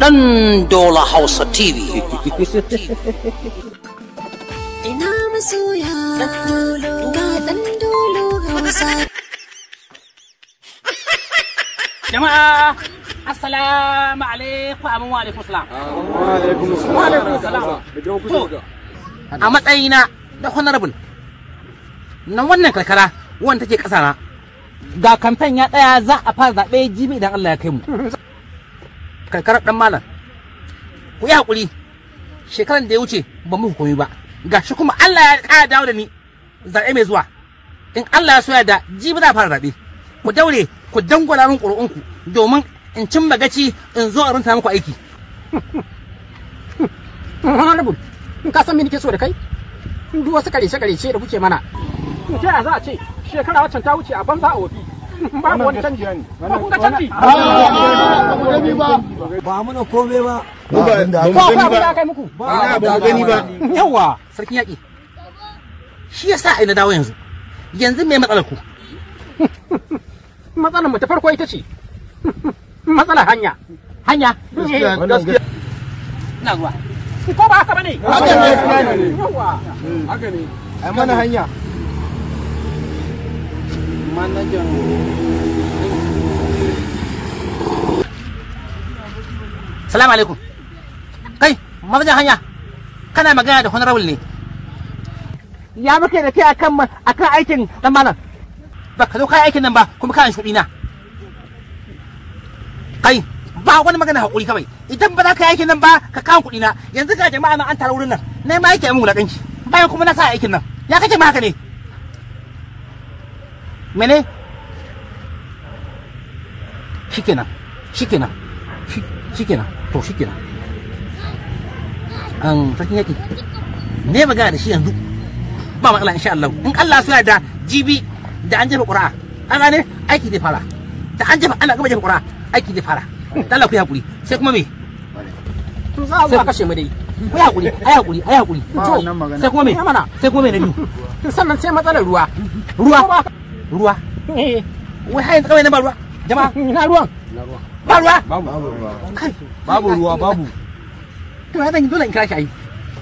Dan Dola Hausa TV. Ina masoya ga ɗan dolo hausa. Jama'a Assalamu alaikum amin wa alaikum salam. Wa alaikum salam. To, a matsayina da honorable na wannan karkara wanda take ƙasa na ga kamfen ya tsaya za a fara zaɓe jibi idan Allah ya kai mu. Karkarar ɗan malam. Ku yi haƙuri shekaran da ya wuce ba mu hukumi ba. Ga shi kuma Allah ya ƙara dawo da ni zaɓe mai zuwa. In Allah ya soya da jibi za a fara zaɓe. Ku daure ku dangwala min ƙuri'unku domin in cin magaci in zo a runta muku aiki. honorable in ka san me nake so da kai duk wasu karece karece da kuke mana ta yaya za a ce shekara waccan ta wuce a banza a wofi babu wani canji ba kun ga canji ba muna komai ba ko akwai abin da aka yi muku ba ba gani ba yawa Sarkin yaƙi. Shi yasa ai na dawo yanzu. Yanzu me matsalar ku? matsalar mu ta farko ita ce matsalar hanya Hanya. gaskiya Ina zuwa. ko ba haka bane Haka ne. yawa ai mana hanya Salamu alaikum. Kai, mazajen hanya. Kana magana da honorable ne. Ya muke da kai akan ma- akan aikin dan malam. Ba ka zo kai aikin nan ba kuma kana shuɗi na. Kai, ba wani magana hakuri kawai. Idan ba za ka yi aikin nan ba ka kawo kuɗi na. Yanzu ga jama'a nan an tara wurin nan. Na ma yake mun wulaƙanci. Bayan kuma na sa aikin nan. Ya kace ma haka ne. Mene? Shikenan. Shikenan. Shi- shikenan to shikenan an sarkin yaki ne magana da shi yanzu ba matsala insha Allah in Allah so da jibi da an jefa ƙura'a an gane aiki zai fara da an jefa ana gama jefa ƙura'a aiki zai fara dan Allah ku yi hakuri sai kuma me za a zo a kashe mu dai ku yi hakuri ai hakuri ai hakuri Ba wannan magana. sai kuma me Ya mana. sai kuma me na biyu sannan sai matsalar ruwa ruwa Ko ba- ruwa eh wai har yanzu kawai na ba ruwa jama'a ina ruwan ba ruwa babu ruwa kai babu ruwa babu to ya zan yi dole in kira shi ayi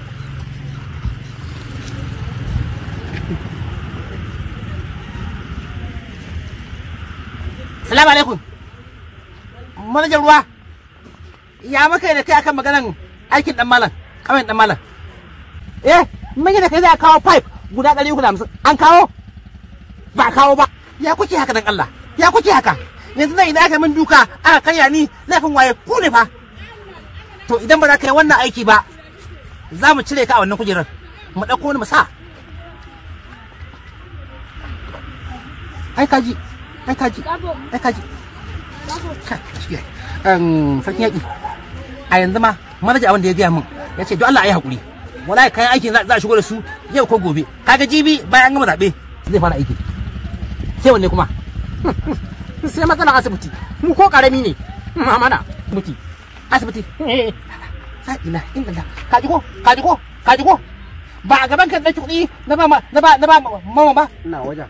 salamu alaikum manajan ruwa ya maka da kai akan maganan aikin dan malam kawai dan malam eh mun yi da kai za a kawo pipe guda ɗari uku da hamsin an kawo ba a kawo ba ya kuke haka dan Allah ya kuke haka yanzu nan idan aka min duka aka karya ni laifin waye ku ne fa to idan ba za ka yi wannan aiki ba za mu cire ka a wannan kujerar mu ɗauko wani mu sa ai kaji ai kaji ai kaji Ka, shi ai. Em, sarkin yaƙi a yanzu ma manaja abin da ya gaya min ya ce don Allah a yi haƙuri wallahi kayan aikin za za a shigo da su yau ko gobe kaga jibi bayan an gama zaɓe zai fara aiki sai wanne kuma sai matsalar asibiti mu ko karami ne mamana muti asibiti eh la ilaha illallah kaji ko kaji ko kaji ko ba a gaban kan ɗauki kuɗi na ba ma- na ba na ba mama ba ina wajen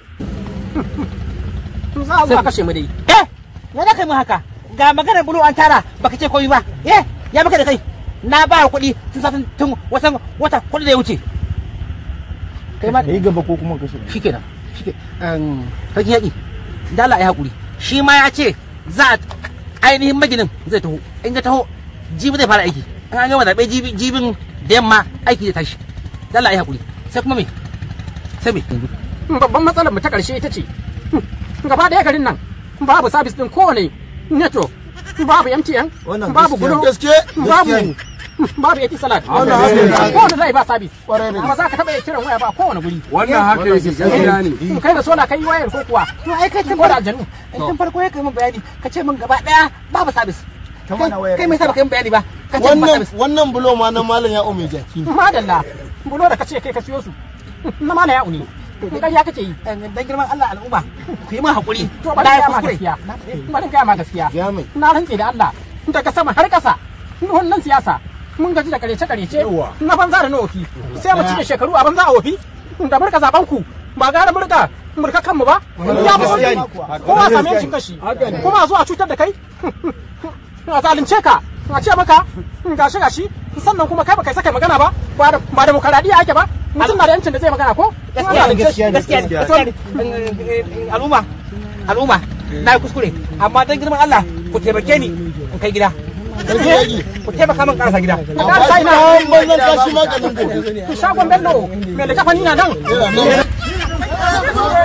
za a zo a kashe mu dai eh ya da kai mu haka ga maganar bulu an tara baka ce komai ba eh ya maka da kai na ba kuɗi tun satin tun watan wata kuɗi da ya wuce kai ma yi gaba ko kuma kashe shikenan shike um sarki yaƙi da Allah ya haƙuri shi ma ya ce za a ainihin maginin zai taho in ya taho jibi zai fara aiki in an gama zaɓe jibi jibin da yamma aiki zai tashi da Allah ya haƙuri sai kuma me sai me babban matsalar mu ta karshe ita ce gaba ɗaya garin nan babu sabis din kowane network babu MTN Wannan babu gaskiya. Glo Gaske, babu gaskiya ne. babu Eti Salad Wannan haka ne. kowane zai ba sabis Ƙwarai da ba za ka taɓa iya kiran waya ba kowane guri wannan haka yake gaskiya ne kai da sola kai wayar ko kuwa to ai kai tun ko da aljanu tun farko ya kai min bayani ka ce min gaba ɗaya babu sabis Ta mana wayar. kai mai sa baka yin bayani ba ka ce min ba wannan sabis wannan bulo ma na malam ya ume jaki madalla bulo da kace kai ka siyo su na mana ya uni ƙarya kake yi dan girman Allah al'umma ku yi min haƙuri to bari na yi ga ma kuskure gaskiya bari ga ma gaskiya ya mai na rantse da Allah daga sama har ƙasa wannan siyasa mun gaji da karece karece Yawa. na banza da na wofi sai mu cike shekaru a banza a wofi da murka zaben ku ba gara murka murka kanmu ba ya ba gaskiya ne. kowa same shi kashi kuma zuwa cutar da kai a zalunce ka a ce maka gashi gashi sannan kuma kai baka saka magana ba ba da ba demokaradiyya ake ba mutum na da yancin da zai magana ko gaskiya ne gaskiya ne gaskiya ne al'umma al'umma na yi kuskure amma don girman Allah ku taimake ni in kai gida ku taimaka min karasa gida da sai na banzan kashi maganin gobe shagon bello me da kafani na nan